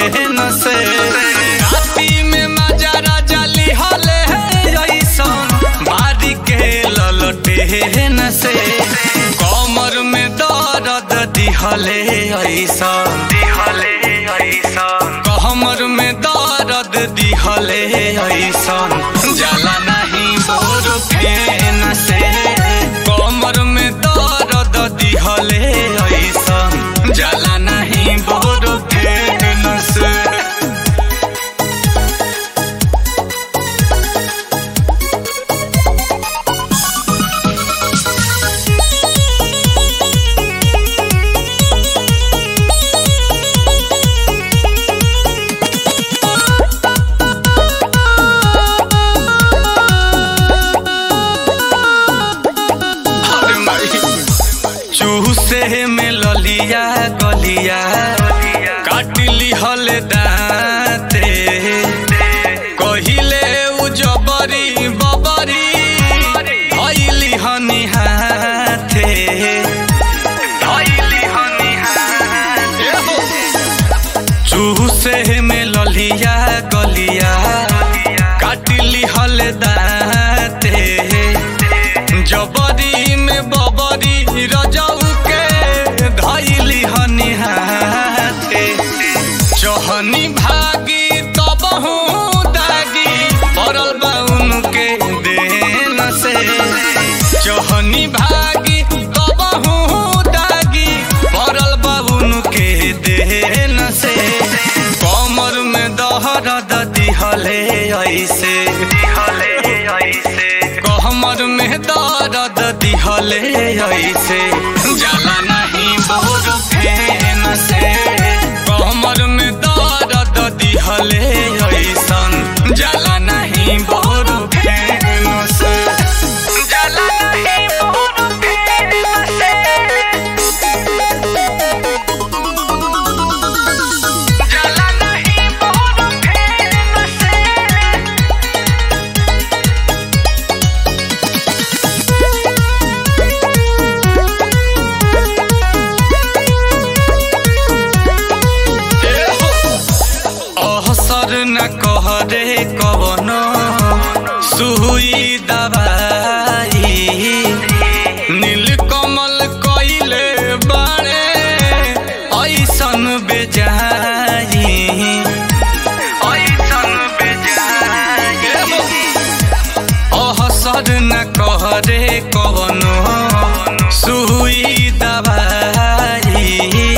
फेन से राती में मजा राजा लिहले ऐसन बारी के ललटे न से कमर में दर्द दिहले ऐसन दिहले ऐसन कमर में दर्द दिहले ऐसन जाला नहीं बोर फेन से कमर में दर्द दिहले ऐसन जाला नहीं बोर फेन से अरे माई चूसे में ललिया गलिया काट लिहल दाते कहिले उ जबरी बबरी धैली हनी हाथे धैली हनी हाथे चूसे में ललिया गलिया काट लिहल दाते जबरी में बबरी रजऊ के धैली हनी हाथे चहनी भागी तबहू दागी पड़ल बा उनके देन से चहनी भागी तबहू दागी पड़ल बा उनके देन से कमर में दहरद दिहले ऐसे दिहले ऐसे कमर में दर्द दिहले ऐसे जाला नहीं बोर फेन से कमर में दर्द दिहले ऐसन जाला नहीं बोर फेन से जाला नहीं बोर फेन से जाला नहीं बोर फेन से असर न कहरे कवन सुई दवाई नीलकमल कइले बाड़े ऐसन बेजाई ऐसन बेजाई असर न कहरे कवन सुई दवाई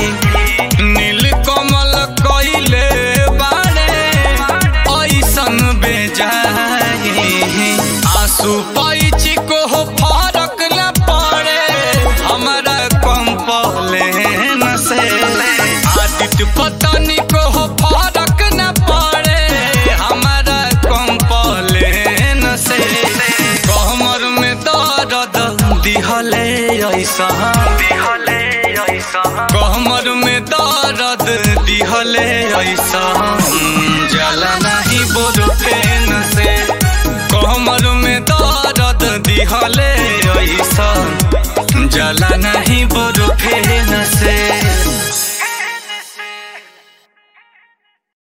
नीलकमल कइले बाड़े ऐसन बेजाई आंसू पैची को फरक न पड़े हमारा कंपलेन से आदित्य पतनी को फरक न पड़े हमारा कंपलेन से कमर में दर्द दिहले ऐसा दिहले ऐसा कमर में दर्द दिहले ऐसा जला नहीं बोल फेन से कमर में दर्द दिहले ऐसा जला नहीं बोल फेन से